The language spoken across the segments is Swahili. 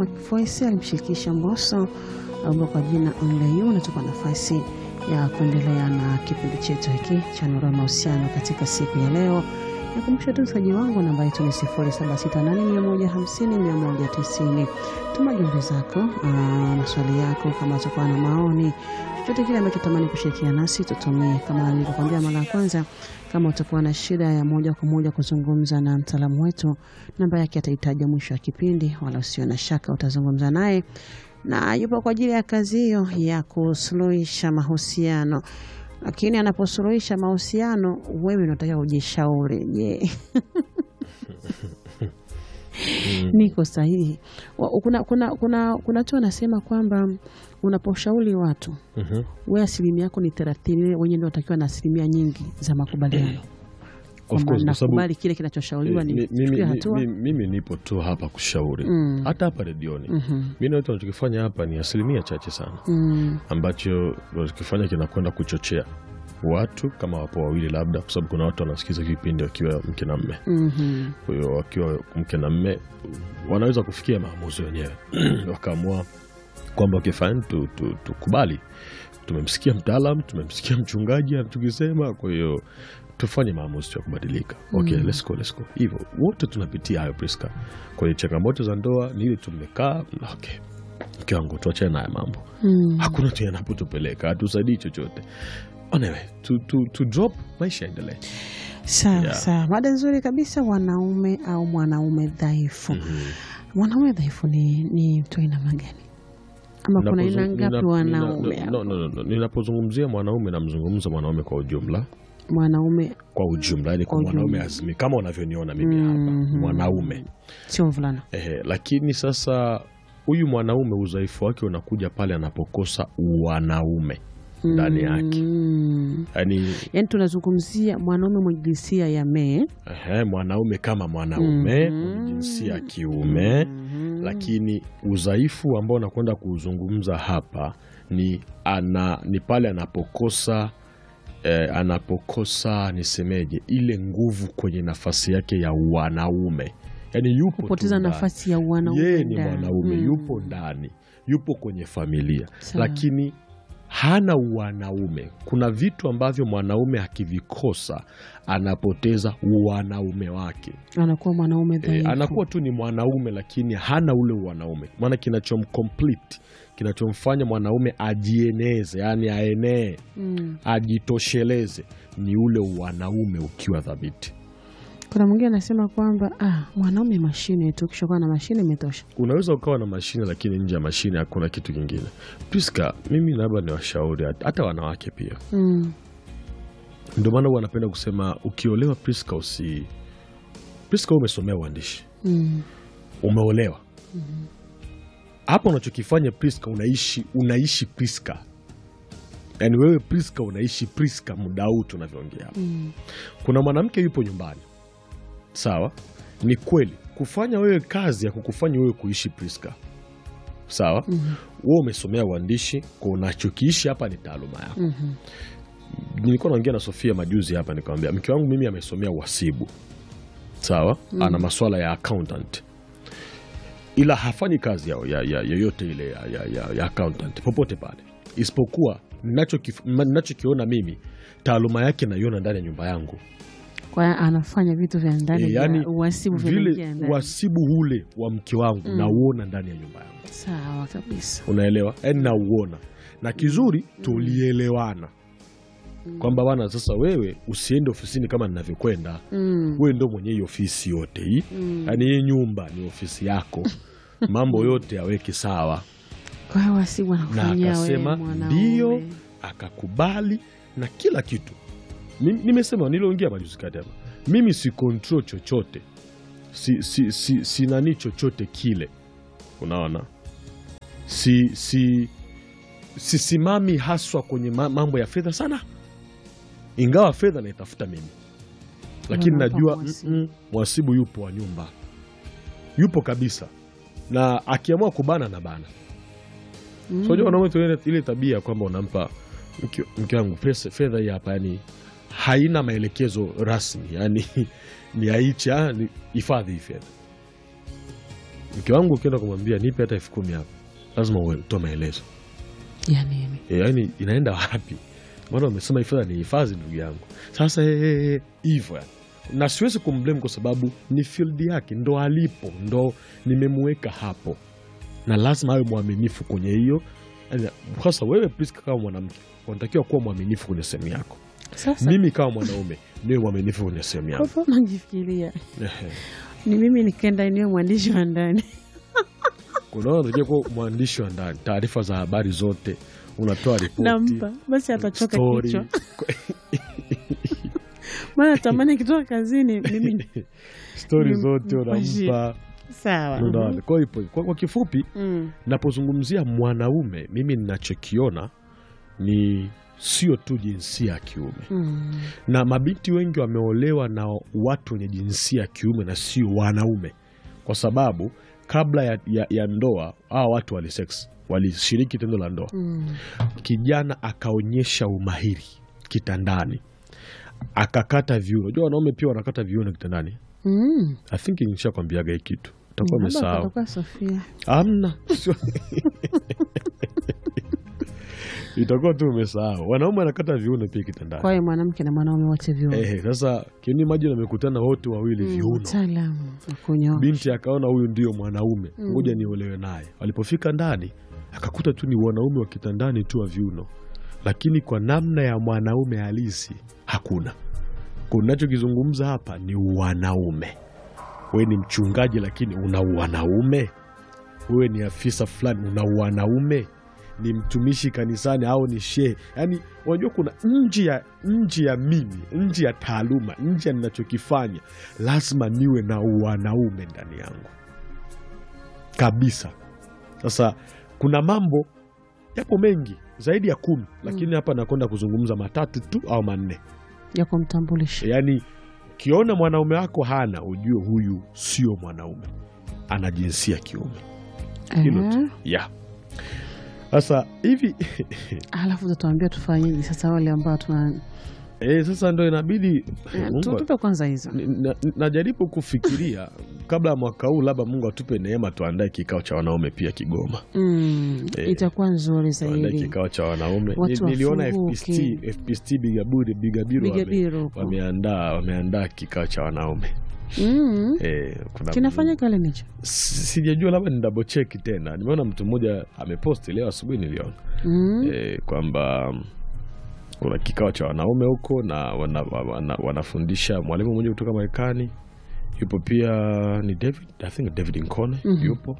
Voice alimshirikisha Mbosso ambao kwa jina Only You. Natupa nafasi ya kuendelea na kipindi chetu hiki cha Nuru ya Mahusiano katika siku ya leo. Nakumbusha tu msaji wangu namba yetu ni 0768150190. Tuma jumbe zako, aa, maswali yako, kama utakuwa na maoni, chochote kile ambacho tamani kushirikiana nasi tutumie. Kama nilivyokuambia mara ya kwanza, kama utakuwa na shida ya moja kwa moja kuzungumza na mtaalamu wetu, namba yake atahitaja mwisho wa kipindi, wala usio na shaka utazungumza naye na yupo kwa ajili ya kazi hiyo ya kusuluhisha mahusiano. Lakini anaposuluhisha mahusiano, wewe unatakiwa ujishauri. Je, niko sahihi? Wa- Kuna, kuna, kuna, kuna tu anasema kwamba unaposhauri watu Mhm. we asilimia yako ni thelathini, wewe wenyewe ndio unatakiwa na asilimia nyingi za makubaliano, kwamba course, kwa sababu- nakubali kile kinachoshauriwa Eh, ni mi- mimi, chukue hatua. mimi, mimi nipo tu hapa kushauri Mm. hata hapa redioni Mhm. mi nawetu nachokifanya hapa ni asilimia chache sana Mm. ambacho nachokifanya kinakwenda kuchochea watu kama wapo wawili labda kwa sababu kuna watu wanasikiza kipindi wakiwa mke na mme Mhm. kwa hiyo wakiwa mke na mme wanaweza kufikia maamuzi wenyewe wakaamua kwamba okay, fine, tu, tu, tukubali tumemsikia mtaalam tumemsikia mchungaji tukisema kwa hiyo tufanye maamuzi tu ya kubadilika okay, let's go, let's go. hivyo wote tunapitia hayo Priska kwenye changamoto za ndoa ni ile tumekaa okay mke wangu tuachane naye mambo Mm. hakuna tu yanapotupeleka hatusaidii chochote anyway, tu, tu, tu drop maisha yaendelee Sawa Yeah. sawa, mada nzuri kabisa. Wanaume au mwanaume dhaifu. Mwanaume dhaifu ni, ni mtu aina gani? Ama kuna aina Ninapozung- ngapi nina- wanaume? nina- no, no, no, no. ninapozungumzia mwanaume namzungumza mwanaume kwa ujumla Mwanaume kwa ujumla yani kwa Kwa mwanaume ujumla. azimi kama unavyoniona mimi hapa mwanaume sio mvulana. Ehe, lakini sasa huyu mwanaume udhaifu wake unakuja pale anapokosa wanaume ndani yake Mm. yani Yaani tunazungumzia mwanaume mwenye jinsia ya me ehe, mwanaume kama mwanaume mwenye jinsia ya kiume lakini udhaifu ambao nakwenda kuuzungumza hapa ni, ana, ni pale anapokosa eh, anapokosa nisemeje ile nguvu kwenye nafasi yake ya wanaume yani yupo tu kupoteza ndani. nafasi ya wanaume. yeye ni ndani. mwanaume Mm. yupo ndani yupo kwenye familia Sawa. lakini hana wanaume kuna vitu ambavyo mwanaume akivikosa anapoteza wanaume wake anakuwa mwanaume e, dhaifu. anakuwa tu ni mwanaume lakini hana ule wanaume maana kinachomcomplete kinachomfanya mwanaume ajieneze yani aenee Mm. ajitosheleze ni ule wanaume ukiwa thabiti Kuna mwingine anasema kwamba ah, mwanaume mashine tu, ukishakuwa na mashine imetosha. unaweza ukawa na mashine lakini nje ya mashine hakuna kitu kingine Priska, mimi labda ni washauri hat- hata wanawake pia Mm. ndio maana huwa anapenda kusema ukiolewa Priska usi Priska wewe umesomea uandishi Mm. umeolewa hapa unachokifanya Priska unaishi unaishi Priska yaani wewe Priska unaishi Priska muda huu tunavyoongea hapa Mm. kuna mwanamke yupo nyumbani sawa ni kweli kufanya wewe kazi ya kukufanya wewe kuishi Priska sawa wewe umesomea uandishi kwa unachokiishi hapa ni taaluma yako Mhm. nilikuwa naongea na Sofia majuzi hapa nikamwambia mke wangu mimi amesomea uhasibu sawa ana maswala ya accountant ila hafanyi kazi yao ya, ya, yoyote ile ya, ya, ya, ya accountant popote pale isipokuwa ninachokif- ma- ninachokiona mimi taaluma yake naiona ndani ya nyumba yangu Kwa hiyo anafanya vitu vya ndani e, vya yani uhasibu vinaingia vile ndani. uhasibu ule wa mke wangu nauona ndani ya nyumba yangu Sawa kabisa. unaelewa yani nauona na kizuri tulielewana kwamba bana sasa wewe usiende ofisini kama ninavyokwenda Mm. wewe ndo mwenye hii ofisi yote hii yaani hii nyumba ni ofisi yako mambo yote aweke sawa Kwa hiyo uhasibu na anakufanyia wewe akasema mwanaume. ndio akakubali na kila kitu Mimi- nimesema niliongea majuzi kati hapa mimi si control chochote si, si, si, si nani chochote kile unaona si si sisimami haswa kwenye ma- mambo ya fedha sana ingawa fedha naitafuta mimi lakini Unampa najua mhasibu. mm, mm, mhasibu yupo wa nyumba yupo kabisa na akiamua kubana na bana Mm. so unajua wanaume tuna ile- ile tabia kwamba unampa mke mke wangu pesa fedha hii hapa yani haina maelekezo rasmi yani ni aicha ni hifadhi hii fedha mke wangu ukienda kumwambia nipe hata elfu kumi hapa lazima uwe- utoe maelezo ya nini e, yaani inaenda wapi maana wamesema hii fedha ni hifadhi ndugu yangu sasa eh, eh, eh, hivyo yani na siwezi kumblame kwa sababu ni field yake ndo alipo ndo nimemuweka hapo na lazima awe mwaminifu kwenye hiyo Yaani, sasa wewe Priska kama mwanamke unatakiwa kuwa mwaminifu kwenye sehemu yako sasa mimi kama mwanaume niwe mwaminifu kwenye sehemu kwa yangu mfano najifikiria Ehe. ni mimi nikaenda eneo mwandishi wa ndani unaona unatakiwa kuwa mwandishi wa ndani taarifa za habari zote unatoa ripoti nampa basi atachoka story. kichwa maana tamani akitoka kazini mimi stori Ni- zote mpashie. unampa sawa unaona. Kwa hiyo kwa, kwa kifupi Mm. napozungumzia mwanaume mimi ninachokiona ni sio tu jinsia ya kiume Mm. na mabinti wengi wameolewa na watu wenye jinsia ya kiume na sio wanaume kwa sababu kabla ya, ya, ya ndoa hawa watu walisex walishiriki tendo la ndoa Mm. kijana akaonyesha umahiri kitandani akakata viuno unajua wanaume pia wanakata viuno kitandani Mm. i think nishakwambiaga hii kitu utakuwa Labda umesahau katakuwa Sofia amna Sio- itakuwa tu umesahau wanaume wanakata viuno pia kitandani kwa hiyo mwanamke na mwanaume wote viuno Ehe, sasa kiuni maji wamekutana wote wawili Mm, viuno mtaalamu wa kunyoa binti akaona huyu ndio mwanaume Mm. ngoja niolewe naye walipofika ndani akakuta tu ni wanaume wa kitandani tu wa viuno lakini kwa namna ya mwanaume halisi hakuna kunachokizungumza hapa ni wanaume wewe ni mchungaji lakini una wanaume wewe ni afisa fulani una wanaume ni mtumishi kanisani au ni shehe yaani unajua kuna nje ya nje ya mimi nje ya taaluma nje ya ninachokifanya lazima niwe na wanaume ndani yangu kabisa sasa kuna mambo yapo mengi zaidi ya kumi lakini hapa nakwenda kuzungumza matatu tu au manne ya kumtambulisha yaani ukiona mwanaume wako hana ujue huyu sio mwanaume ana jinsia kiume hilo tu Eh, ya sasa hivi alafu utatuambia tufanyeje sasa wale ambao tuna e, sasa ndo inabidi Eh, Mungu- tu- tupe kwanza hizo Ni- na- najaribu kufikiria kabla ya mwaka huu labda mungu atupe neema tuandae kikao cha wanaume pia kigoma mm, Eh, itakuwa nzuri tuandae zaidi kikao cha wanaume Watu Ni- niliona wafunguke. FPST, FPST Bigaburi Bigabiru wame- Bigabiro huko. wameandaa wameandaa kikao cha wanaume mm. e, kuna kinafanyika lini hicho S- sijajua labda ni double check tena nimeona mtu mmoja ameposti leo asubuhi niliona mm. e, kwamba mm, kuna kikao cha wanaume huko na wana, wana, wanafundisha mwalimu mmoja kutoka marekani yupo pia ni david i think david nkone Mhm. yupo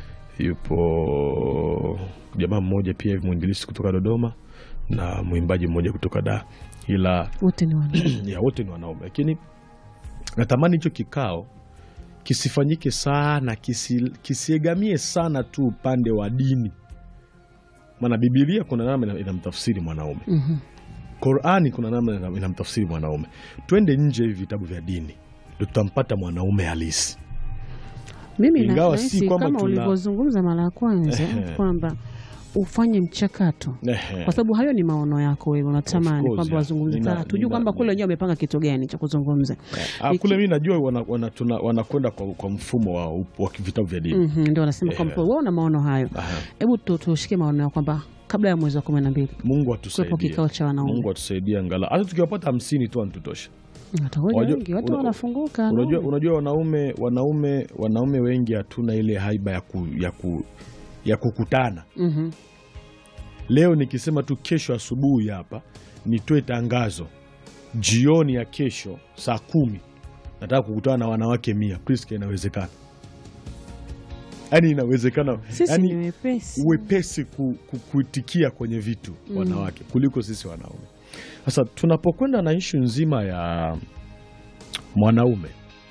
yupo jamaa mmoja pia hivi mwinjilisi kutoka dodoma na mwimbaji mmoja kutoka da ila wote ni wana ya wote ni wanaume lakini natamani hicho kikao kisifanyike sana kisi, kisiegamie sana tu upande wa dini maana bibilia kuna namna ina- inamtafsiri mwanaume Mhm. qurani kuna namna ina- inamtafsiri mwanaume twende nje hivi vitabu vya dini ndo tutampata mwanaume halisi mimi Ingawa si nahisi kwamba kama tuna- ulivyozungumza mara ya kwanza Ehe. kwamba ufanye mchakato Ehe. kwa sababu hayo ni maono yako wewe unatamani course, kwamba yeah. wazungumze Nina- Sasa hatujui nina- kwamba kule wenyewe wamepanga kitu gani cha kuzungumza Ah, Iki- kule mi najua wanakwenda wana, tuna- wanakwenda kwa, kwa mfumo wa, wa vitabu vya dini Mhm, ndio wanasema Ehe. kwamba wewe una maono hayo Aha. hebu tu- tushike maono yao kwamba kabla ya mwezi wa kumi na mbili mungu kuwepo atusaidie kikao cha wanaume mungu atusaidie angalau hata tukiwapata hamsini tu anatutosha watakuja Unajua- wengi watu una- wanafunguka unajua, no? unajua wanaume wanaume wanaume wengi hatuna ile haiba ya, ku, ya, ku, ya kukutana Mhm. leo nikisema tu kesho asubuhi hapa nitoe tangazo jioni ya kesho saa kumi nataka kukutana na wanawake mia Priska inawezekana yaani inawezekana sisi ni yaani wepesi uwepesi ku, ku, kuitikia kwenye vitu Mm. wanawake kuliko sisi wanaume sasa tunapokwenda na ishu nzima ya mwanaume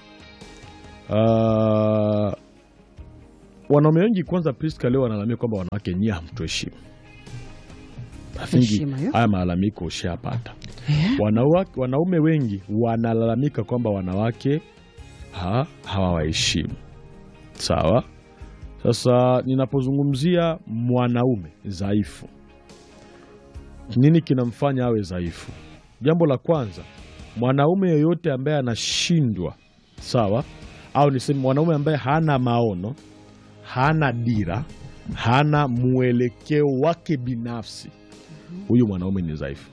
uh, wanaume wengi kwanza Priska leo wanalalamia kwamba wanawake nyie hamtuheshimu I think Heshima hiyo. haya malalamiko ushapata Eh? Wanawake- wanaume wengi wanalalamika kwamba wanawake ha, hawawaheshimu sawa sasa ninapozungumzia mwanaume dhaifu nini kinamfanya awe dhaifu jambo la kwanza mwanaume yoyote ambaye anashindwa sawa au niseme mwanaume ambaye hana maono hana dira, hana mwelekeo wake binafsi, huyu mwanaume ni dhaifu.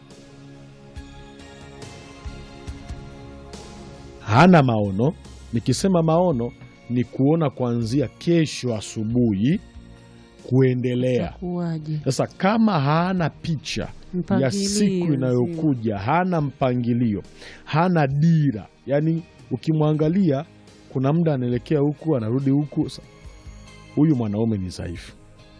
Hana maono. Nikisema maono ni kuona kuanzia kesho asubuhi kuendelea. Itakuwaje? Sasa kama hana picha ya Mpangilio siku inayokuja, hana mpangilio, hana dira, yaani ukimwangalia kuna muda anaelekea huku anarudi huku. Sa- Huyu mwanaume ni dhaifu.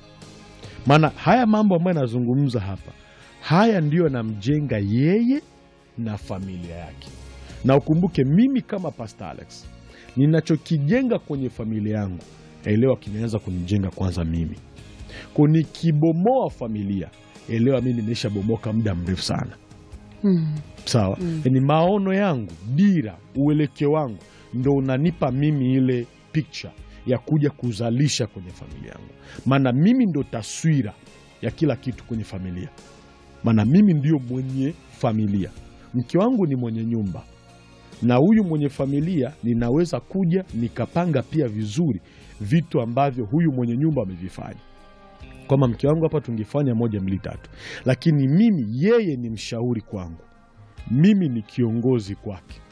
Maana haya mambo ambayo anazungumza hapa, haya ndiyo yanamjenga yeye na familia yake. Na ukumbuke, mimi kama Pastor Alex, ninachokijenga kwenye familia yangu, elewa kimeanza kunijenga kwanza mimi ko nikibomoa familia, elewa mimi nimeshabomoka muda mrefu sana. Mm. Sawa, ni maono yangu, dira, uelekeo wangu ndo unanipa mimi ile picture ya kuja kuzalisha kwenye familia yangu, maana mimi ndo taswira ya kila kitu kwenye familia, maana mimi ndio mwenye familia. Mke wangu ni mwenye nyumba, na huyu mwenye familia ninaweza kuja nikapanga pia vizuri vitu ambavyo huyu mwenye nyumba amevifanya kwamba mke wangu hapa tungefanya moja mbili tatu, lakini mimi yeye ni mshauri kwangu, mimi ni kiongozi kwake.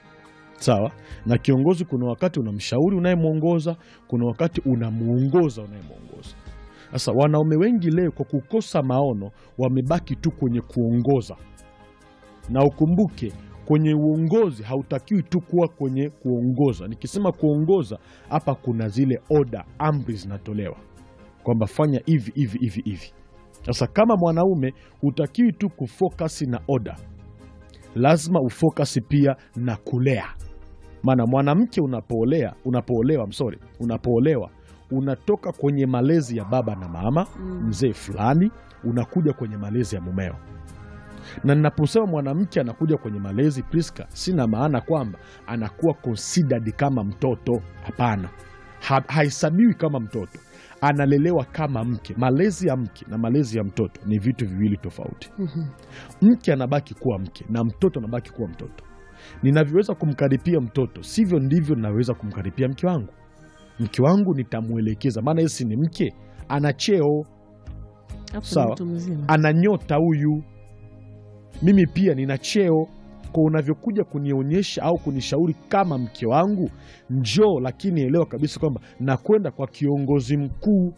Sawa na kiongozi, kuna wakati unamshauri unayemwongoza, kuna wakati unamwongoza unayemwongoza. Sasa wanaume wengi leo kwa kukosa maono wamebaki tu kwenye kuongoza, na ukumbuke kwenye uongozi hautakiwi tu kuwa kwenye kuongoza. Nikisema kuongoza hapa, kuna zile oda, amri zinatolewa kwamba fanya hivi hivi hivi hivi. Sasa kama mwanaume hutakiwi tu kufokasi na oda, lazima ufokasi pia na kulea. Maana mwanamke unapoolea, unapoolewa, msori, unapoolewa unatoka kwenye malezi ya baba na mama mzee fulani, unakuja kwenye malezi ya mumeo. Na ninaposema mwanamke anakuja kwenye malezi, Priska, sina maana kwamba anakuwa considered kama mtoto. Hapana, ha, hahesabiwi kama mtoto, analelewa kama mke. Malezi ya mke na malezi ya mtoto ni vitu viwili tofauti. Mke anabaki kuwa mke na mtoto anabaki kuwa mtoto. Ninavyoweza kumkaripia mtoto sivyo ndivyo ninaweza kumkaripia mke wangu. Mke wangu nitamwelekeza, maana yesi ni mke, ana cheo, Hapo ni Sawa. mtu mzima. ana nyota huyu. Mimi pia nina cheo, kwa unavyokuja kunionyesha au kunishauri kama mke wangu, njoo, lakini elewa kabisa kwamba nakwenda kwa kiongozi mkuu.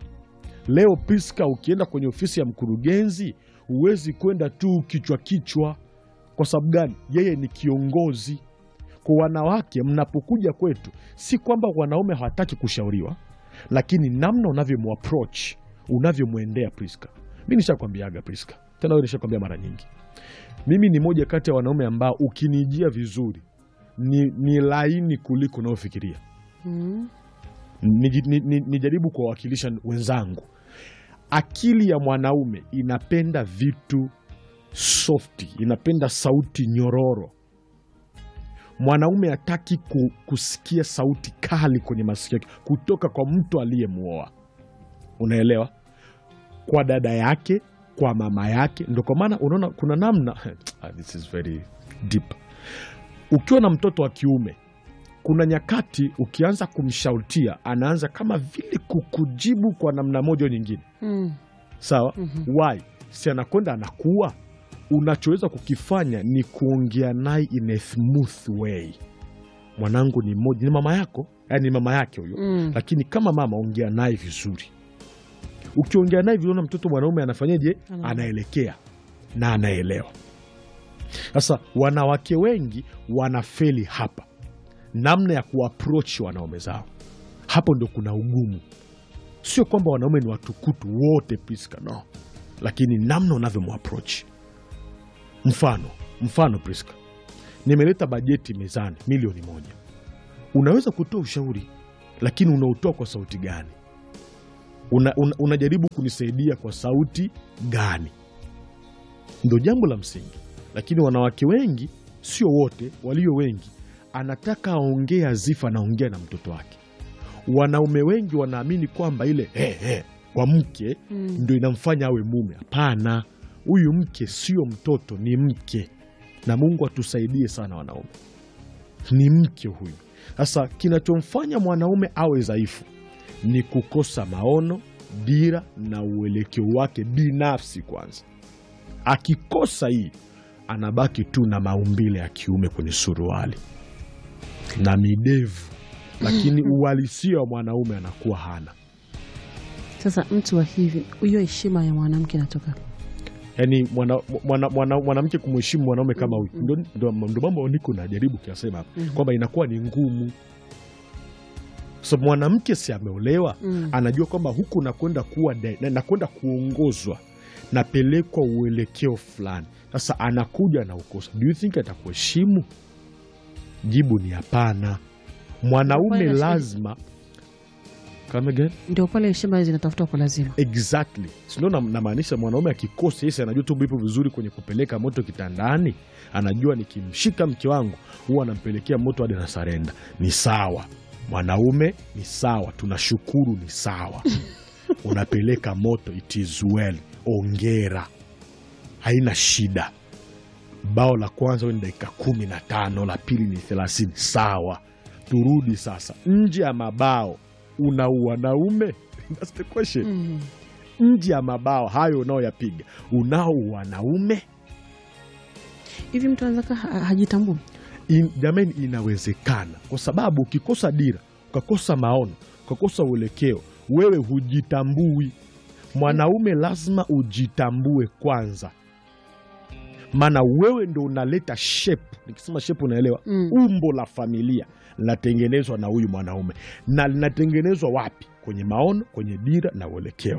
Leo Priska, ukienda kwenye ofisi ya mkurugenzi huwezi kwenda tu kichwa kichwa. Kwa sababu gani? Yeye ni kiongozi. Kwa wanawake, mnapokuja kwetu, si kwamba wanaume hawataki kushauriwa, lakini namna unavyomapproach, unavyomwendea Priska. Mi nishakwambiaga Priska, tena wewe nishakwambia mara nyingi, mimi ni moja kati ya wanaume ambao ukinijia vizuri ni, ni laini kuliko unaofikiria. Mm. Niji- ni- ni- nijaribu kuwawakilisha wenzangu. Akili ya mwanaume inapenda vitu softi, inapenda sauti nyororo. Mwanaume hataki ku, kusikia sauti kali kwenye masikio yake kutoka kwa mtu aliyemwoa, unaelewa, kwa dada yake, kwa mama yake. Ndo kwa maana unaona kuna namna Ah, this is very deep. Ukiwa na mtoto wa kiume kuna nyakati ukianza kumshautia anaanza kama vile kukujibu kwa namna moja au nyingine, Mm. sawa? Why? Si anakwenda anakuwa, unachoweza kukifanya ni kuongea naye in a smooth way. Mwanangu ni mmoja, ni mama yako, yani ni mama yake huyo Mm. lakini kama mama, ongea naye vizuri. Ukiongea naye vizuri, na mtoto mwanaume anafanyaje? Ana- Anaelekea na anaelewa. Sasa wanawake wengi wanafeli hapa, namna ya kuapproach wanaume zao. Hapo ndo kuna ugumu. Sio kwamba wanaume ni watukutu wote, Priska, no, lakini namna unavyomapproach. Mfano, mfano Priska, nimeleta bajeti mezani milioni moja, unaweza kutoa ushauri lakini unautoa kwa sauti gani? Una, una, unajaribu kunisaidia kwa sauti gani? Ndo jambo la msingi. Lakini wanawake wengi, sio wote, walio wengi, anataka aongee azifa, anaongea na mtoto wake. Wanaume wengi wanaamini kwamba ile he, he, kwa mke Mm. ndo inamfanya awe mume. Hapana, huyu mke sio mtoto, ni mke, na Mungu atusaidie sana wanaume, ni mke huyu. Sasa kinachomfanya mwanaume awe dhaifu ni kukosa maono, dira na uelekeo wake binafsi. Kwanza akikosa hii, anabaki tu na maumbile ya kiume kwenye suruali na midevu, lakini uhalisia wa mwanaume anakuwa hana. Sasa mtu wa hivi, hiyo heshima ya mwanamke inatoka yani mwanamke mwana, mwana, mwanamke kumheshimu mwanaume kama huyu ndo, ndo, ndo mambo niko najaribu kuyasema hapa kwamba inakuwa ni ngumu so mwanamke si ameolewa Mm. anajua kwamba huku nakwenda kuwa de- na- nakwenda kuongozwa napelekwa uelekeo fulani sasa anakuja na ukosa do you think atakuheshimu jibu ni hapana mwanaume Pale nasikia- lazima Come again? ndio pale heshima zinatafuta kwa lazima. Exactly. Sindio na- namaanisha mwanaume akikosa yesi anajua tu ipo vizuri kwenye kupeleka moto kitandani, anajua nikimshika mke wangu huwa anampelekea moto hadi na sarenda. Ni sawa, mwanaume ni sawa, tunashukuru, ni sawa. Unapeleka moto, it is well, ongera, haina shida. Bao la kwanza ni dakika kumi na tano, la pili ni thelathini, sawa. Turudi sasa nje ya mabao, una wanaume That's the question Mm. nje ya mabao hayo unaoyapiga unao wanaume Hivi mtu anaweza kaa ha- hajitambui. In, jamani inawezekana kwa sababu ukikosa dira ukakosa maono ukakosa uelekeo wewe hujitambui mwanaume lazima ujitambue kwanza maana wewe ndo unaleta shape nikisema shape unaelewa Mm. umbo la familia linatengenezwa na huyu mwanaume na linatengenezwa wapi kwenye maono kwenye dira na uelekeo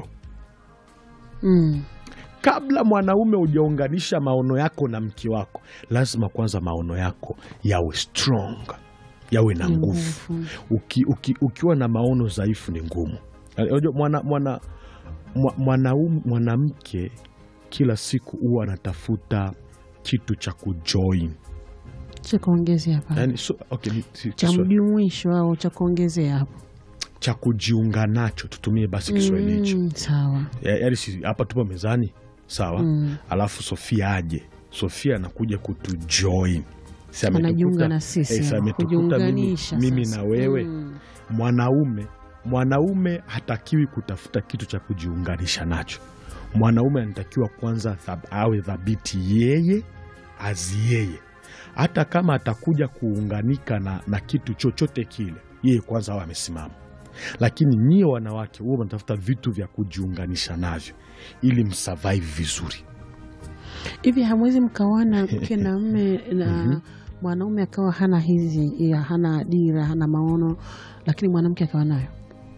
Mm. kabla mwanaume hujaunganisha maono yako na mke wako, lazima kwanza maono yako yawe strong, yawe na nguvu. Nguvu. Uki, uki, ukiwa na maono dhaifu ni ngumu. Unajua mwana, mwana, mwa- mwanaume mwanamke kila siku huwa anatafuta kitu cha kujoin Cha kuongezea hapa. yani, so, okay, ni- si- Cha Kiswa- mjumuisho au cha kuongezea hapo. cha kujiunga nacho, tutumie basi Kiswahili hicho. Mm, sawa. Ya- yaani si- hapa tupo mezani sawa Mm. alafu Sofia aje. Sofia anakuja kutujoin, Si ametukuta- Anajiunga na sisi, eh, si ametukuta mimi, kujiunganisha mimi sasa. na wewe Mm. mwanaume. Mwanaume hatakiwi kutafuta kitu cha kujiunganisha nacho. Mwanaume anatakiwa kwanza thab, awe thabiti yeye azi yeye, hata kama atakuja kuunganika na, na kitu chochote kile, yeye kwanza awe amesimama. Lakini nyie wanawake huwa mnatafuta vitu vya kujiunganisha navyo ili msurvive vizuri. Hivi hamwezi mkawana mke na mme na mwanaume akawa hana hizi ya hana dira hana maono, lakini mwanamke akawa nayo.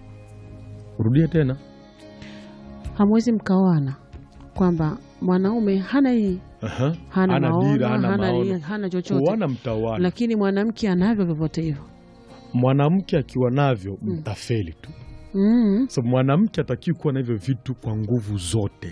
Rudia tena. Hamwezi mkawana kwamba mwanaume hana hii Aha. hana, Hana maono, dira, hana hana, maono. hana chochote, Kuwana mtawana. lakini mwanamke anavyo vyovyote hivyo. Mwanamke akiwa navyo mtafeli tu. Mm. So, mwanamke atakiwi kuwa na hivyo vitu kwa nguvu zote.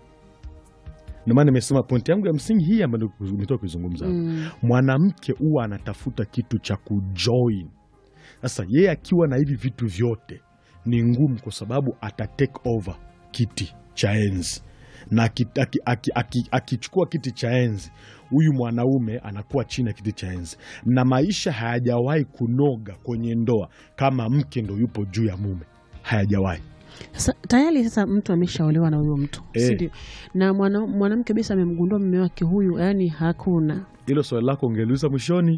Ndio maana nimesema pointi yangu ya msingi hii ambayo umetoka kuizungumza hapa. Mm. Mwanamke huwa anatafuta kitu cha kujoin. Sasa yeye akiwa na hivi vitu vyote ni ngumu, kwa sababu ata take over kiti cha enzi na aki- aki- aki- aki- akichukua kiti cha enzi, huyu mwanaume anakuwa chini ya kiti cha enzi, na maisha hayajawahi kunoga kwenye ndoa kama mke ndo yupo juu ya mume, hayajawahi. Sasa tayari sasa mtu ameshaolewa na huyo mtu Eh. si ndio? Na mwana- mwanamke bisa amemgundua mume wake huyu, yani hakuna Hilo swali lako ungeliuliza mwishoni.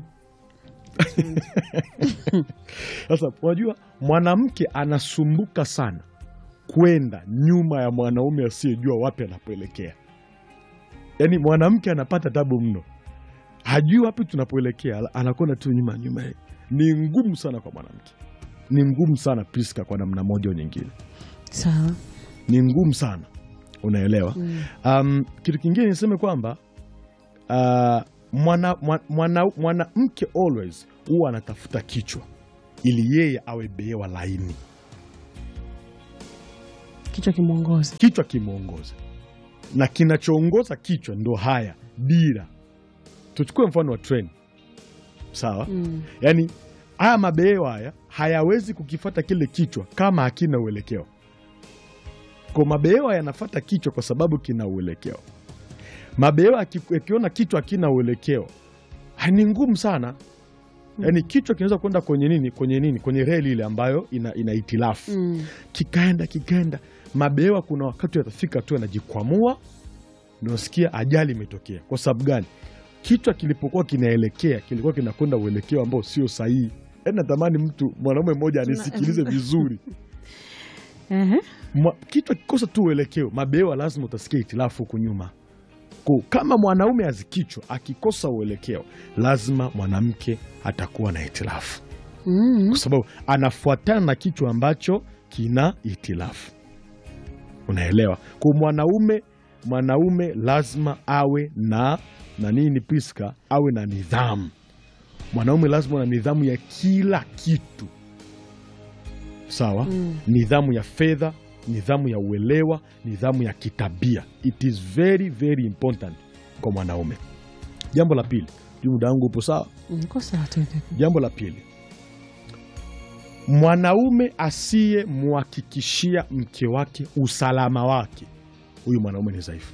Sasa unajua mwanamke anasumbuka sana kwenda nyuma ya mwanaume asiyejua wapi anapoelekea. Yaani mwanamke anapata tabu mno, hajui wapi tunapoelekea, anakwenda tu nyuma nyuma. Ni ngumu sana kwa mwanamke, ni ngumu sana Priska, kwa namna moja au nyingine, sawa. ni ngumu sana, unaelewa? Mm. Um, kitu kingine niseme kwamba uh, mwana, mwana, mwana, mwanamke always huwa anatafuta kichwa ili yeye awe behewa laini, Kichwa kimwongozi. kichwa kimwongoza, na kinachoongoza kichwa ndo haya dira. Tuchukue mfano wa treni, sawa? Mm. Yaani haya mabehewa haya hayawezi kukifata kile kichwa kama hakina uelekeo. Kwa mabehewa yanafata kichwa kwa sababu kina uelekeo. Mabehewa yaki- yakiona kichwa hakina uelekeo, ha, ni ngumu sana, yaani kichwa kinaweza kwenda kwenye nini kwenye nini kwenye reli ile ambayo ina, ina itilafu Mm. kikaenda kikaenda mabewa kuna wakati yatafika tu yanajikwamua nasikia ajali imetokea kwa sababu gani kichwa kilipokuwa kinaelekea kilikuwa kinakwenda uelekeo ambao sio sahihi yaani natamani mtu mwanaume mmoja anisikilize vizuri Ehe. Mwa- kichwa kikosa tu uelekeo mabewa lazima utasikia itilafu huku nyuma Ko, kama mwanaume azikichwa akikosa uelekeo lazima mwanamke atakuwa na itilafu Mm. kwa sababu anafuatana na kichwa ambacho kina itilafu unaelewa kwa mwanaume mwanaume lazima awe na na nini Priska awe na nidhamu mwanaume lazima na nidhamu ya kila kitu sawa Mm. nidhamu ya fedha nidhamu ya uelewa nidhamu ya kitabia it is very very important kwa mwanaume jambo la pili juu muda wangu upo sawa Niko sawa tu hivi. jambo la pili mwanaume asiyemhakikishia mke wake usalama wake huyu mwanaume ni dhaifu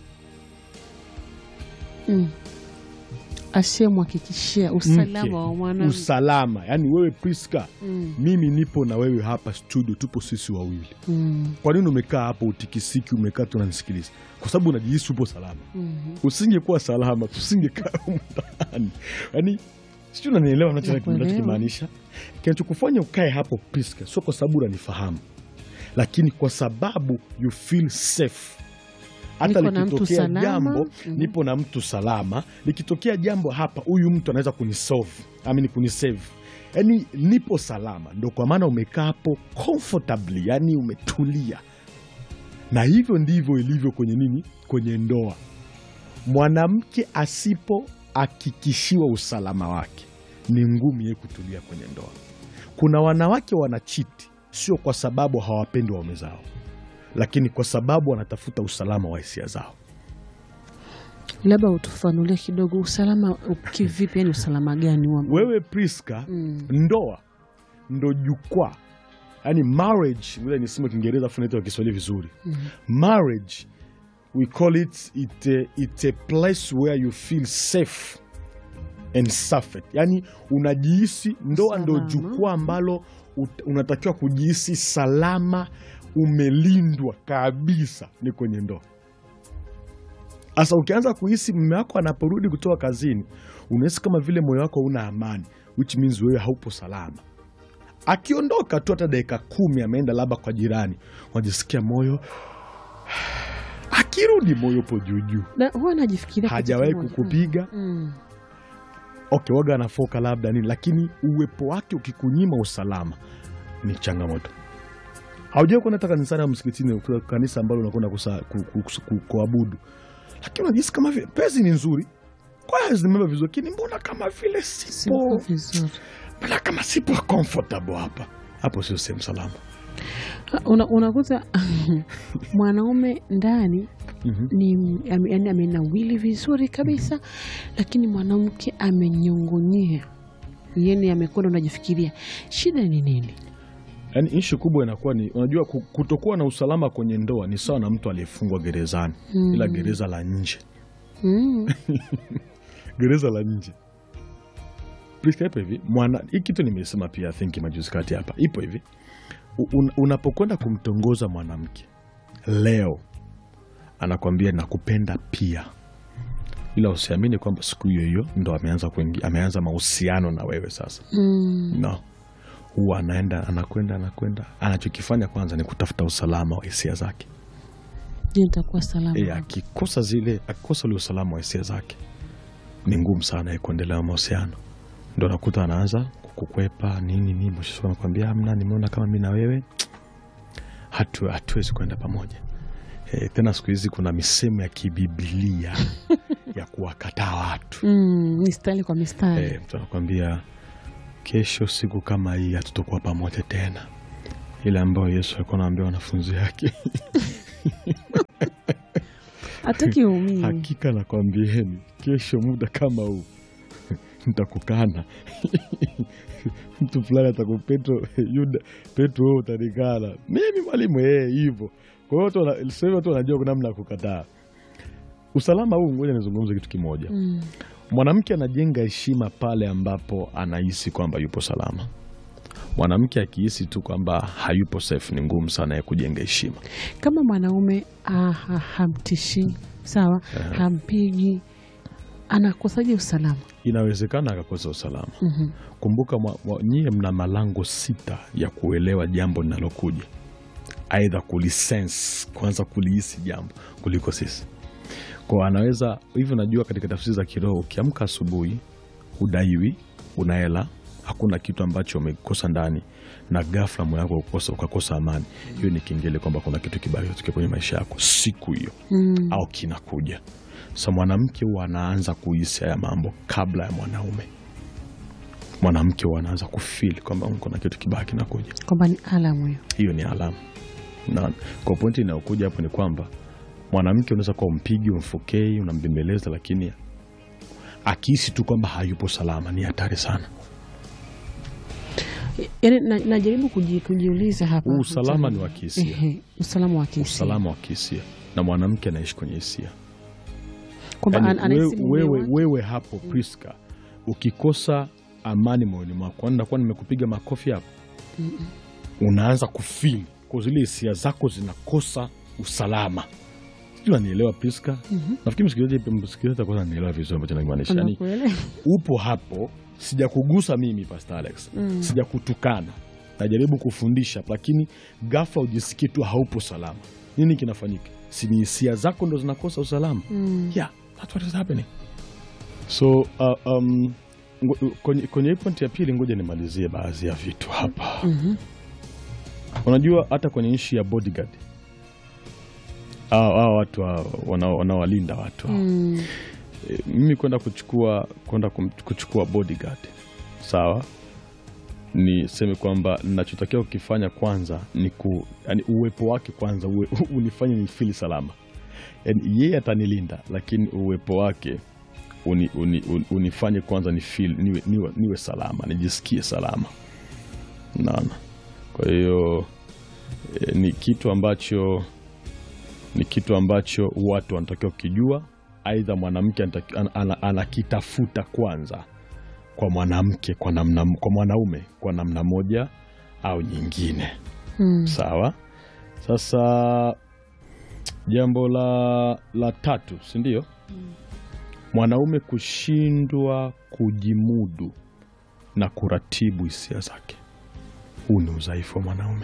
Mm. Asiyemhakikishia usalama Mke, wa mwanamke. usalama yaani wewe Priska Mm. mimi nipo na wewe hapa studio tupo sisi wawili Mm. kwa nini umekaa hapo utikisiki umekaa tu unanisikiliza kwa sababu unajihisi upo salama Mhm. usingekuwa salama tusingekaa humu ndani yaani sijui unanielewa nacho- Nakuelewa. nachokimaanisha kinachokufanya ukae hapo Priska sio kwa sababu unanifahamu lakini kwa sababu you feel safe hata Niko na mtu likitokea salama. jambo Mhm. nipo na mtu salama likitokea jambo hapa huyu mtu anaweza kunisolve amini kunisave yaani nipo salama ndo kwa maana umekaa hapo comfortably yani umetulia na hivyo ndivyo ilivyo kwenye nini kwenye ndoa mwanamke asipohakikishiwa usalama wake ni ngumu yeye kutulia kwenye ndoa kuna wanawake wanachiti sio kwa sababu hawapendi waume zao lakini kwa sababu wanatafuta usalama wa hisia zao Labda utufanulie kidogo usalama kivipi, yani usalama gani wa wewe Priska Mm. ndoa ndo jukwaa yani marriage ule nisema kiingereza afu naita kwa kiswahili vizuri marriage we call it it a, it a place where you feel safe and suffered yani unajihisi ndoa ndo Salama. jukwaa ambalo ut- unatakiwa kujihisi salama umelindwa kabisa ni kwenye ndoa sasa ukianza kuhisi mume wako anaporudi kutoka kazini unahisi kama vile moyo wako una amani which means wewe haupo salama akiondoka tu hata dakika kumi ameenda labda kwa jirani unajisikia moyo akirudi moyo upo juujuu Na huwa najifikiria kitu hajawahi kimoja. kukupiga Mm. okay, waga anafoka labda nini, lakini uwepo wake ukikunyima usalama ni changamoto. Haujawai kuenda hata kanisani au msikitini, kwa kanisa ambalo unakwenda kusa- ku- ku- ku- ku- kuabudu, lakini unajisi kama vile pezi ni nzuri, kwaya zimebeba vizuri, lakini mbona kama vile Siko sipo, vizuri. mbona kama sipo comfortable hapa. Hapo sio sehemu salama. Una- unakuta mwanaume ndani Mhm. ni ame- yani amenawili vizuri kabisa, lakini mwanamke amenyongonyea, yani amekwenda, unajifikiria shida ni nini? Yaani ishu kubwa inakuwa ni unajua, ku- kutokuwa na usalama kwenye ndoa ni sawa na mtu aliyefungwa gerezani, Mm. ila gereza la nje Mm. gereza la nje Priska, ipo hivi mwana hii kitu nimesema pia I think majuzi kati hapa ipo hivi U- un, unapokwenda kumtongoza mwanamke leo anakwambia nakupenda pia ila usiamini kwamba siku hiyo hiyo ndo ameanza kuingia ameanza mahusiano na wewe sasa Mm. no huwa anaenda anakwenda anakwenda anachokifanya kwanza ni kutafuta usalama wa hisia zake Je, nitakuwa salama? e, akikosa zile akikosa ule usalama wa hisia zake ni ngumu sana yeye kuendelea na mahusiano ndo nakuta anaanza kukwepa nini nini mwisho wa siku anakwambia amna nimeona kama mi na wewe hatu hatuwezi kwenda pamoja e, tena siku hizi kuna misemo ya kibibilia ya kuwakataa watu Mm, mistari kwa mistari. e, mtu anakwambia kesho siku kama hii hatutokuwa pamoja tena ile ambayo yesu alikuwa anaambia wanafunzi wake Hataki umii. hakika nakwambieni kesho muda kama huu ntakukana mtu fulani ataku petro yuda petro wewe utanikana mimi mwalimu ee hivyo kwa hiyo watu wana- sasa hivi watu wanajua kuna namna ya kukataa usalama huu, ngoja nizungumze kitu kimoja. Mm. Mwanamke anajenga heshima pale ambapo anahisi kwamba yupo salama. Mwanamke akihisi tu kwamba hayupo safe, ni ngumu sana ya kujenga heshima. Kama mwanaume ah, ha- hamtishi sawa, hampigi, anakosaje usalama? Inawezekana akakosa usalama. Mhm. Kumbuka mwa- mwa- nyie mna malango sita ya kuelewa jambo linalokuja, aidha kulisense, kwanza kulihisi jambo kuliko sisi. Kwa anaweza hivyo. Najua katika tafsiri za kiroho, ukiamka asubuhi udaiwi, una hela, hakuna kitu ambacho umekosa ndani, na ghafla moyo wako ukosa, ukakosa amani, hiyo ni kengele kwamba kuna kitu kibaya kitokea kwenye maisha yako siku hiyo Mm. au kinakuja. Sa mwanamke huwa anaanza kuhisi haya mambo kabla ya mwanaume. Mwanamke huwa anaanza kufil kwamba kuna kitu kibaya kinakuja. Kwamba ni alamu hiyo. Hiyo ni alama, na kwa pointi inayokuja hapo ni kwamba mwanamke unaweza kuwa umpigi, umfokei, unambembeleza, lakini akihisi tu kwamba hayupo salama, ni hatari sana. Yaani na- najaribu kuji, kujiuliza hapa Huu usalama ni wa kihisia, Ehe, usalama wa kihisia usalama wa kihisia, na mwanamke anaishi kwenye hisia. kwamba Yaani an- anahisi wewe, mume wewe, wake- wewe hapo Priska, ukikosa amani moyoni mwako, kwani nakuwa nimekupiga makofi hapo, unaanza kufili kwa zile hisia zako zinakosa usalama. Sijui anielewa Priska. Nafikiri msikilizaji msikilizaji atakuwa ananielewa vizuri ambacho nakimaanisha. Yaani, Anakuelewa. upo hapo, sijakugusa mimi Pastor Alex, sijakutukana, najaribu kufundisha, lakini ghafla ujisikii tu haupo salama. Nini kinafanyika? Si ni hisia zako ndo zinakosa usalama? Mm. Yeah, that's what is happening. So uh, um, ngo- kwenye, kwenye hii point ya pili, ngoja nimalizie baadhi ya vitu hapa. Mhm. Unajua hata kwenye nchi ya bodyguard hao hao watu hao wanao- wanaowalinda watu hao. Mm. E, mimi kwenda kuchukua kwenda kum- kuchukua bodyguard sawa, niseme kwamba ninachotakiwa kukifanya kwanza ni ku, yani uwepo wake kwanza uwe, unifanye nifili salama. Yani yeye atanilinda, lakini uwepo wake uni, uni, uni, unifanye kwanza ni feel, niwe, niwe, niwe salama, nijisikie salama. Naona, kwa hiyo e, ni kitu ambacho ni kitu ambacho watu wanatakiwa kukijua. Aidha, mwanamke anataki- ana- ana- anakitafuta kwanza kwa mwanamke kwa namna, kwa mwanaume kwa namna moja au nyingine. Mm. Sawa. Sasa jambo la, la tatu, si ndio? Mwanaume kushindwa kujimudu na kuratibu hisia zake. Huu ni udhaifu wa mwanaume,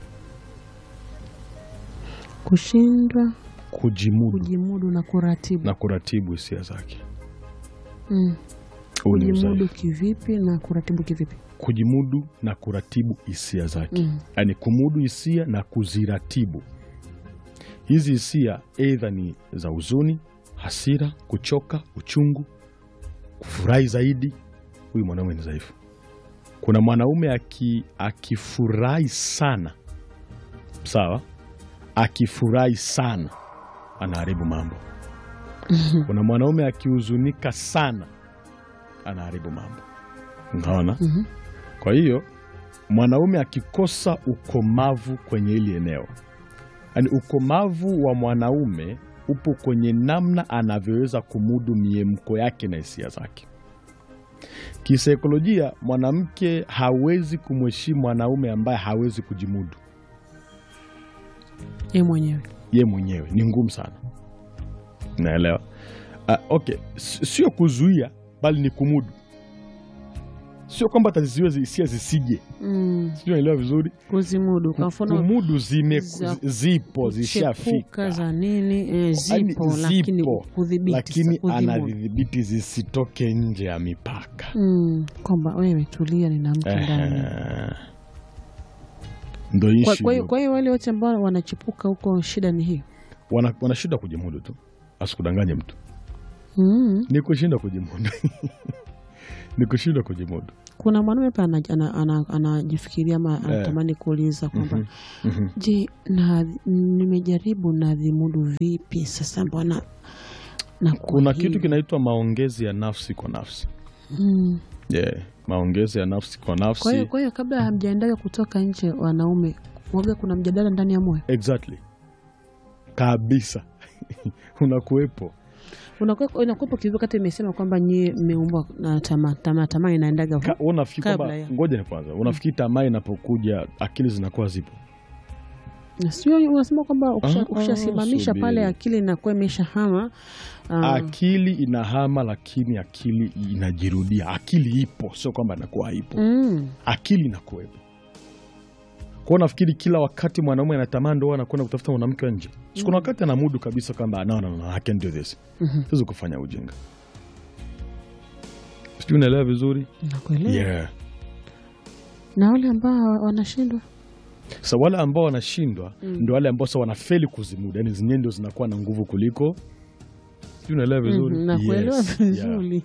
Kushindwa kujimudu kujimudu na kuratibu. na kuratibu hisia zake. Mm. Huu ni Kujimudu udhaifu. kivipi na kuratibu kivipi? Kujimudu na kuratibu hisia zake, Mm. yaani kumudu hisia na kuziratibu. Hizi hisia aidha ni za huzuni, hasira, kuchoka, uchungu, kufurahi zaidi. Huyu mwanaume ni dhaifu. Kuna mwanaume aki, akifurahi sana, sawa, akifurahi sana anaharibu mambo. Kuna mwanaume akihuzunika sana anaharibu mambo. Unaona? Mhm. Kwa hiyo mwanaume akikosa ukomavu kwenye hili eneo, yaani ukomavu wa mwanaume upo kwenye namna anavyoweza kumudu miemko yake na hisia zake. Kisaikolojia, mwanamke hawezi kumheshimu mwanaume ambaye hawezi kujimudu Ye mwenyewe. ye mwenyewe, ni ngumu sana. Naelewa. Uh, okay, S- sio kuzuia, bali ni kumudu. Sio kwamba ataziziwe hisia zisije, Mm. sijui naelewa vizuri. Kuzimudu kwa mfano kumudu zime, za- zipo chepuka zishafika, za nini eh, Yaani zipo, lakini zipo, kudhibiti lakini sasa, kuzimudu. anadhibiti zisitoke nje ya mipaka. Mm, kwamba wewe tulia, nina mtu ndani. Ehe. Ndo Kwa- issue Kwa hiyo hiyo. kwa hiyo wale wote ambao wanachipuka huko, shida ni hiyo. wana, wana shida kujimudu tu, asikudanganye mtu, Mm. ni kushinda kujimudu ni kushinda kujimudu. Kuna mwanaume pa anajifikiria ana, ana, anajifikiria ama anatamani kuuliza kwamba Mhm, mhm. je, na nimejaribu nadhimudu vipi sasa, mbona nakuwa Kuna hivi? kitu kinaitwa maongezi ya nafsi kwa nafsi Mm. yeah. Maongezi ya nafsi kwa Kwa hiyo nafsi kwa hiyo kabla hamjaendaga kutoka nje, wanaume waga, kuna mjadala ndani ya moyo. exactly kabisa unakuwepo unakuwepo kivipi wakati imesema kwamba nyie mmeumbwa na tamaa tamaa tamaa inaendaga Ka- hu- wewe unafikiri kabla kwamba ya- ngoja ni kwanza unafikiri tamaa inapokuja akili zinakuwa zipo sio unasema kwamba ukisha- Ah, ukishasimamisha subiri. pale akili inakuwa imeshahama ah, akili inahama lakini akili inajirudia akili ipo sio kwamba inakuwa haipo mm, akili inakuwepo kwao nafikiri kila wakati mwanaume anatamani ndo anakwenda kutafuta mwanamke wa nje sikuna wakati anamudu kabisa kwamba no, no, no, I can do this mhm. siwezi kufanya ujinga sijui unaelewa vizuri nakuelewa yeah. na wale ambao wanashindwa sa wale ambao wanashindwa Mm. ndo wale ambao sa wanafeli kuzimudu yani zenyewe ndio zinakuwa na nguvu kuliko sijui unaelewa vizuri Mhm, nakuelewa Yes, yeah. vizuri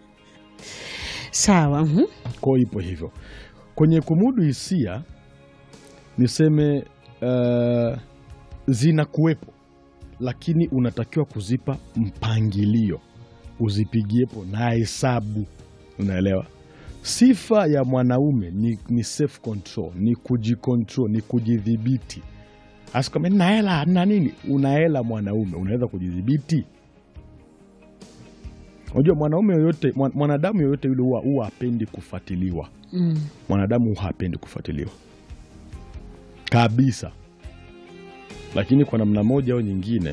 sawa mhm. kwao ipo hivyo kwenye kumudu hisia niseme uh, zinakuwepo lakini unatakiwa kuzipa mpangilio uzipigiepo na hesabu unaelewa sifa ya mwanaume ni, ni self control ni kujicontrol ni kujidhibiti asikame na hela na nini una hela mwanaume unaweza kujidhibiti unajua mwanaume yoyote mwan- mwanadamu yoyote yule huwa huwa hapendi kufuatiliwa mm. mwanadamu huwa hapendi kufuatiliwa kabisa lakini kwa namna moja au nyingine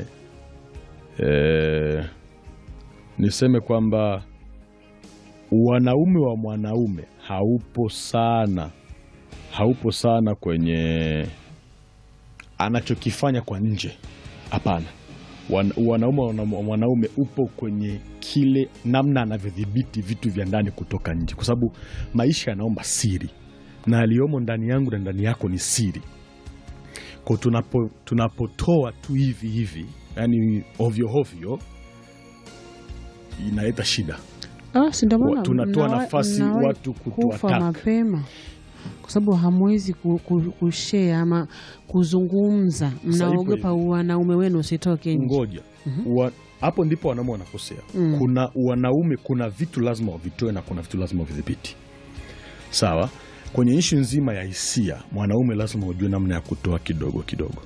eh, niseme kwamba wanaume wa mwanaume haupo sana haupo sana kwenye anachokifanya kwa nje hapana Wan, wanaume wa mwanaume upo kwenye kile namna anavyodhibiti vitu vya ndani kutoka nje kwa sababu maisha yanaomba siri na aliyomo ndani yangu na ndani yako ni siri ko tunapo, tunapotoa tu hivi hivi yani ovyo ovyo inaleta shida Ah, si ndio maana Wa- tunatoa mnawa- nafasi mnawahi watu kufa kutuattack. mapema kwa sababu hamwezi ku- ku- kushare ama kuzungumza, mnaogopa wanaume wenu usitoke nje. ngoja Wa- hapo ndipo wanaume wanakosea Mm. kuna wanaume kuna vitu lazima wavitoe na kuna vitu lazima wavidhibiti sawa kwenye ishu nzima ya hisia mwanaume lazima ujue namna ya kutoa kidogo kidogo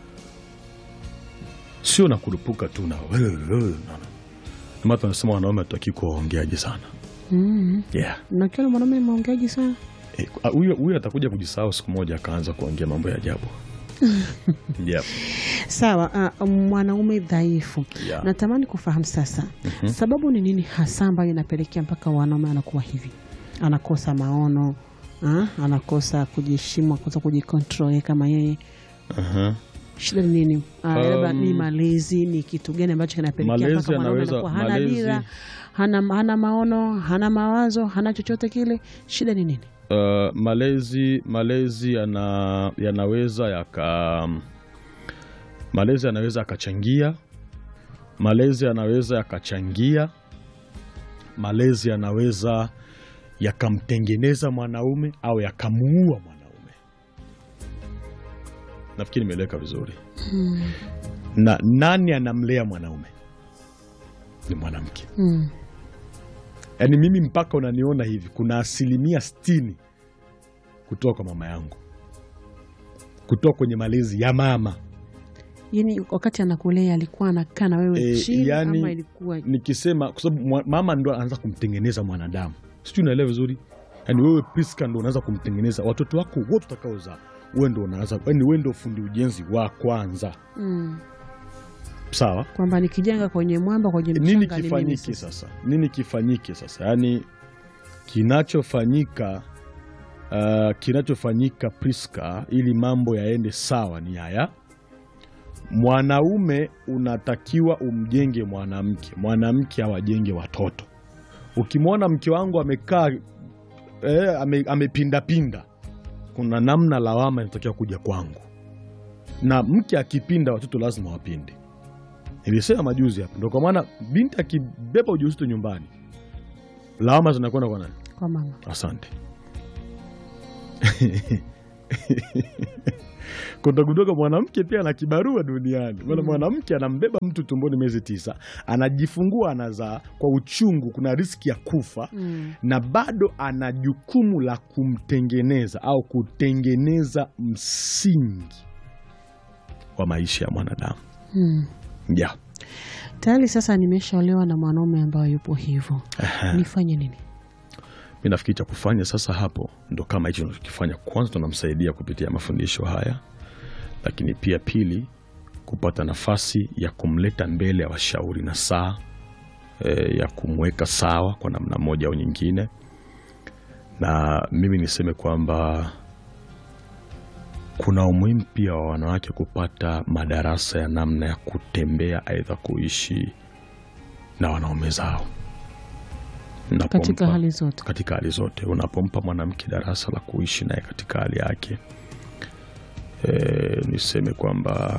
sio na kurupuka tu na ndomana tunasema wanaume hatutaki kuwaongeaji sana Mm. yeah. Na kila mwanaume ni maongeaji sana. Eh, ah, huyo huyo atakuja kujisahau siku moja akaanza kuongea mambo ya ajabu yeah. Sawa, uh, mwanaume dhaifu. Yeah. Natamani kufahamu sasa sababu ni nini hasa ambayo inapelekea mpaka wanaume anakuwa hivi, anakosa maono ah, anakosa kujiheshimu, anakosa kujikontrol yeye kama yeye. Aha. Shida ni nini? Ah, labda Um, ni malezi, ni kitu gani ambacho kinapelekea malezi mpaka mwanaume anaweza- anakuwa hana malezi- dira, hana, hana maono, hana mawazo, hana chochote kile? Shida ni nini? Uh, malezi malezi yana, yanaweza yaka malezi yanaweza yakachangia malezi yanaweza yakachangia malezi yanaweza yakamtengeneza mwanaume au yakamuua mwanaume nafikiri nimeeleweka vizuri na nani anamlea mwanaume ni mwanamke Mm. yaani mimi mpaka unaniona hivi kuna asilimia sitini kutoka kwa mama yangu kutoka kwenye malezi ya mama Yaani wakati anakulea alikuwa anakaa na wewe Eh, chini yani- ama ilikuwa nikisema kwa sababu mwa- mama ndo anaanza kumtengeneza mwanadamu sijui unaelewa vizuri yaani wewe Priska ndo unaanza kumtengeneza watoto wako wote utakaozaa wewe ndo unaanza yaani wewe ndo fundi ujenzi wa kwanza mm. sawa kwamba nikijenga kwenye mwamba kwenye nini mchanga ni mimi kifanyike sasa. sasa nini kifanyike sasa yaani kinachofanyika uh, kinachofanyika Priska ili mambo yaende sawa ni haya mwanaume unatakiwa umjenge mwanamke mwanamke awajenge watoto ukimwona mke wangu amekaa eh, ame, amepindapinda kuna namna lawama inatakiwa kuja kwangu na mke akipinda watoto lazima wapinde nilisema majuzi hapa ndo kwa maana binti akibeba ujauzito nyumbani lawama zinakwenda kwa nani kwa mama asante kutagudoka mwanamke pia ana kibarua duniani maana mwanamke anambeba mtu tumboni miezi tisa anajifungua anazaa kwa uchungu kuna riski ya kufa mm. na bado ana jukumu la kumtengeneza au kutengeneza msingi wa maisha ya mwanadamu Mm. yeah. Tayari sasa nimeshaolewa na mwanaume ambaye yupo hivyo, nifanye nini? Mi nafikiri cha kufanya sasa hapo ndo kama hicho tunachokifanya. Kwanza tunamsaidia kupitia mafundisho haya, lakini pia pili, kupata nafasi ya kumleta mbele ya washauri na saa e, ya kumweka sawa kwa namna moja au nyingine, na mimi niseme kwamba kuna umuhimu pia wa wanawake kupata madarasa ya namna ya kutembea, aidha kuishi na wanaume zao Katika Napompa- hali zote. katika hali zote. Unapompa mwanamke darasa la kuishi naye katika hali yake, e, niseme kwamba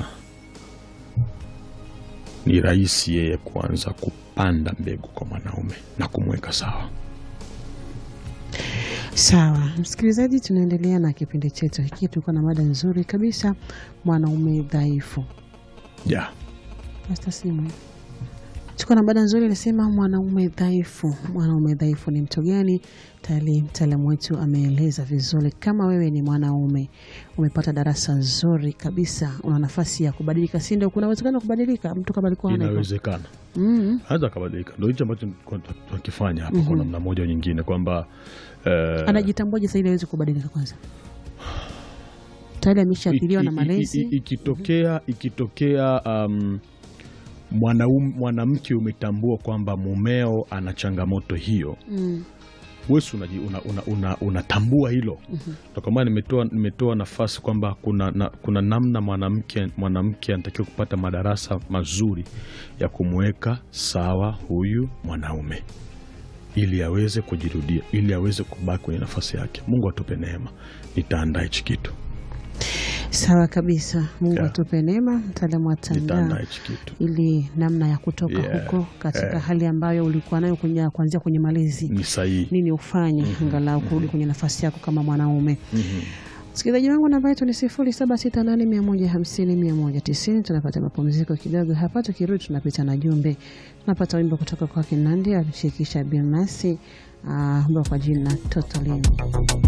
ni rahisi yeye kuanza kupanda mbegu kwa mwanaume na kumweka sawa. Sawa msikilizaji, tunaendelea na kipindi chetu hiki. Tulikuwa na mada nzuri kabisa, mwanaume dhaifu. Ja, Hasta simu tuko na mada nzuri inasema, mwanaume dhaifu. Mwanaume dhaifu ni mtu gani? Tayari mtaalamu wetu ameeleza vizuri. Kama wewe ni mwanaume umepata darasa nzuri kabisa, una nafasi ya kubadilika, si ndio? Kuna uwezekano wa kubadilika, mtu kama alikuwa hana hivyo. inawezekana Mm. anaweza akabadilika. Ndo hicho ambacho tulikuwa tunakifanya hapa kwa namna moja au nyingine, kwamba eh, Anajitambuaje sasa ili aweze kubadilika? Kwanza tayari ameshaathiriwa na i- i- i- malezi. i- ikitokea ikitokea um, mwanaume mwanamke umetambua kwamba mumeo ana changamoto hiyo Mm. wesi unatambua una, una, unatambua hilo Ndio kwa maana nimetoa, nimetoa nafasi kwamba kuna, na, kuna namna mwanamke mwanamke anatakiwa kupata madarasa mazuri ya kumweka sawa huyu mwanaume ili aweze kujirudia ili aweze kubaki kwenye nafasi yake. Mungu atupe neema, nitaandaa hichi kitu, Sawa kabisa, Mungu Yeah. atupe neema, mtaalamu nitaandaa atandaa hichi kitu. ili namna ya kutoka Yeah. huko katika hali ambayo ulikuwa nayo kwenye kuanzia kwenye malezi, Ni sahihi. nini ufanye angalau kurudi kwenye nafasi yako kama mwanaume. Msikilizaji wangu, namba yetu ni sifuri saba sita nane mia moja hamsini mia moja tisini. Tunapata mapumziko kidogo hapa, tukirudi tunapita na jumbe. Tunapata wimbo kutoka kwa Kinandi alishirikisha Bilnasi ambao kwa jina Totally.